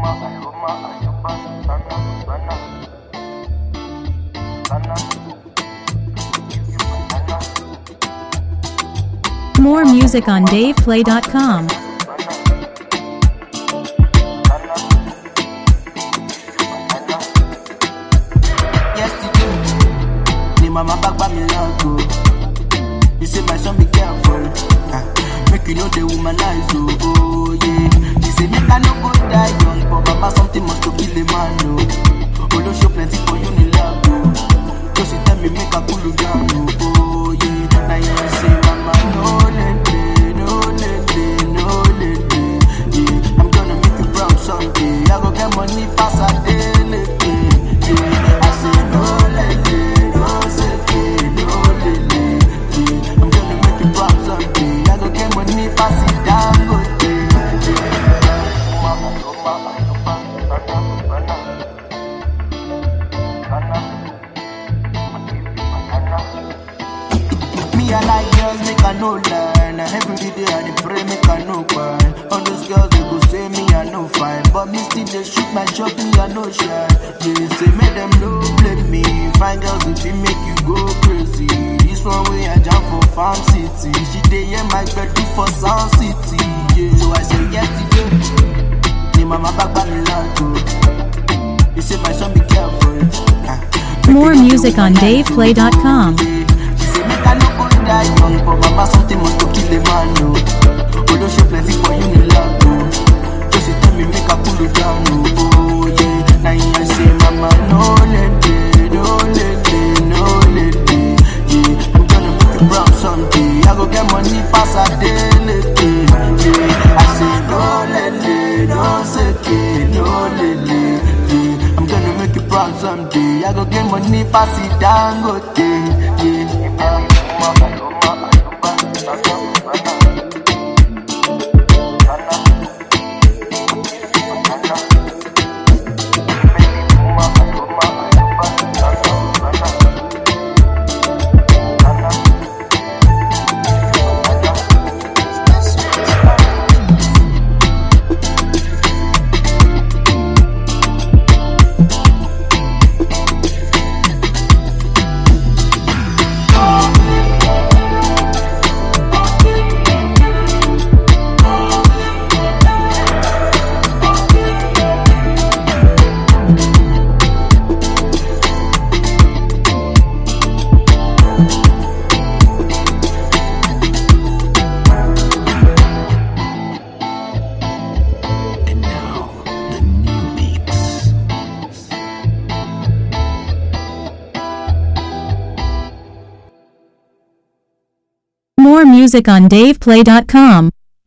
More music on DavePlay.com. Yesterday, ni mama back by me love go. You say my son be careful, ah, make you know the womanize oh, oh yeah. You say make I no go die young, but baba something must to kill a man oh. Olo show plenty for you in love oh. Just you tell me make I cool you down oh, oh yeah. Now you say mama no lele, no lele, no lele, yeah. I'm gonna make you proud someday. I go get money pass a daily, yeah. I say no lele, no seke, no lele, yeah. I'm gonna make you proud someday. I go get money pass it down, go Me I like girls, make I no lie. Now every day I dey pray, make I no cry. All those girls they go say me I no fine, but me still they shoot my shot, me I no shy. They say make them no blame me. Fine girls if it make you go crazy. This one way I jump for farm city. She dey hear my birthday for sound city. Yeah. So I say yes today. Ni mama back by me like go. You say my son be careful. Ah, make More you know the music on woman I do. DavePlay.com. She say make I no go die young, but mama something must to kill a man, no. Although she plenty for you in love, no. Just you tell me make I pull you down, no. Oh yeah, now you say mama no lady, no lady, no lady. Yeah, I'm gonna make you proud someday. I go get money pass a daily, yeah. I say no lady, no seke, no lady. Yeah, I'm gonna make you proud someday. I go get money pass it down, go yeah. And now, the new mix. More music on DavePlay.com.